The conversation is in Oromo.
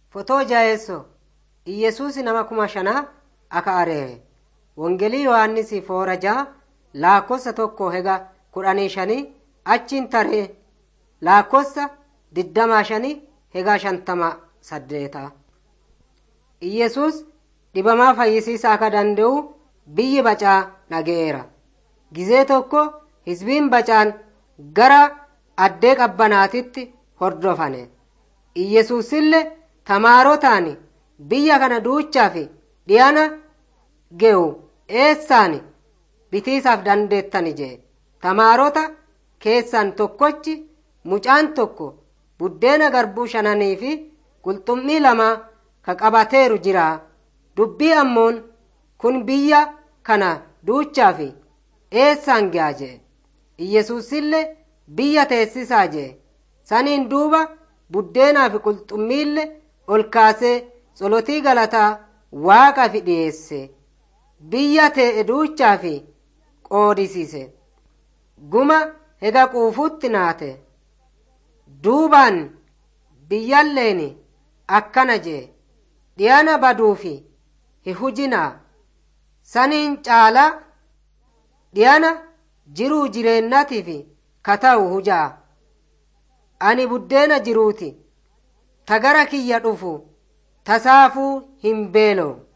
Fotoo jaheessoo Iyyesuus nama kuma shanaa aka areere. Wongelii Yohaannis foora ja'a laakkossa tokko hega kudhanii shanii achiin taree laakkossa digdamaa shanii hega shantama saddeeta. Iyyesuus dhibamaa fayyisiisaa akka danda'u biyyi bacaa dhaga'eera. Gizee tokko hizbiin bacaan gara addee qabbanaatitti hordofane. Iyyesuusillee tamaarotaan biyya kana duuchaaf dhiyana ge'u eessaan bitiisaaf dandeettani jee tamaarota keessan tokkochi mucaan tokko buddeena garbuu shananii fi qulxummii lama ka qabateeru jira dubbii ammoon kun biyya kana duuchaaf eessaan ge'a jee iyyesuusillee biyya teessisaa jee saniin duuba buddeenaa fi qulxummiille ol kaasee tsolotii galataa waaqaaf dhiyeesse biyya te'e duuchaaf qoodisiise guma hega quufutti naate duubaan biyyalleen akkana jee dhiyana baduufi hi hujinaa saniin caala dhiyana jiruu jireennatiif ka ta'u hujaa ani buddeena jiruuti ta gara kiyya dhufu tasaafuu hin beeloo